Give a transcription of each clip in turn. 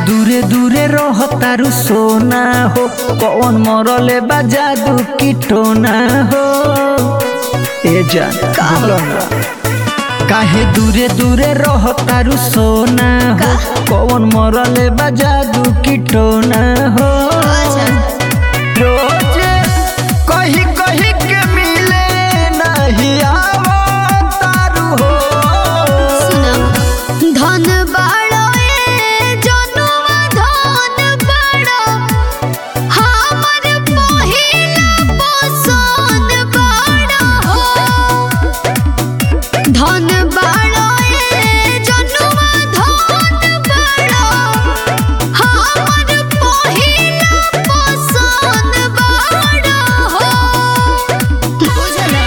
दूरे दूरे रह तारू सोना हो कौन मरले बा जादू की टोना हो ए जान बोलो ना काहे दूरे दूरे रह तारू सोना हो कौन मरले बा जादू की टोना हो रोजे कही कही के मिले नहीं आवो तारू हो धन बाड़ो ए जनुआ धन बाड़ो हमर पहिला पसंद बाड़ो धन बाड़ो ए जनुआ धन बाड़ो हमर पहिला पसंद बाड़ो बुझला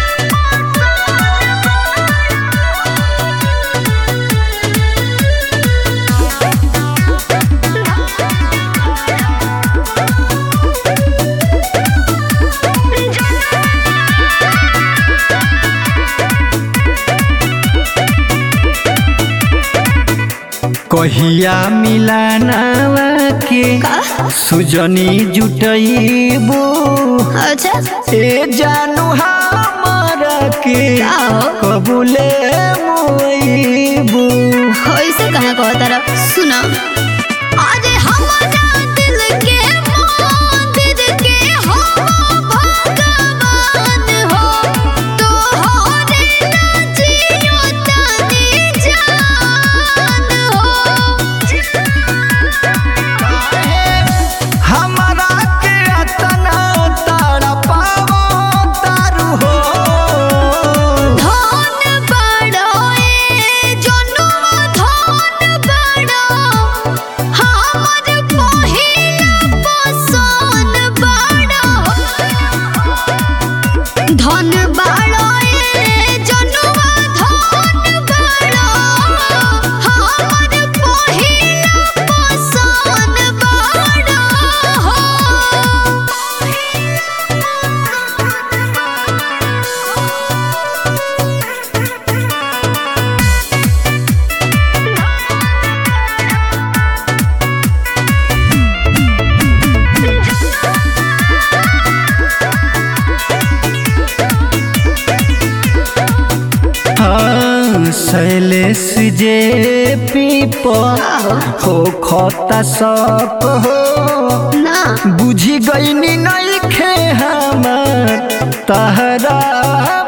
कहिया मिलानावा के सुजनी जुटईबू अच्छा ए जानू हमारा के का हो? कबूले मोईबू ऐसे कहाँ कहो तारा सुना अरे हमारा दिल के मंदिर के हो भगवान हो तोहरे नाचियो तनी जान हमारा के अतना तड़पावो तारू हो हो धन बड़ो ए जनुआ धन बड़ो हमर पहिला पसंद बड़ो धन बाड़ो ए जनुआ धन बाड़ो हमर पहिला पसंद बाड़ो हाँ शैलेश जे पीपा हो खता सप हो ना बुझी गईनी नहीं खे हमर तहरा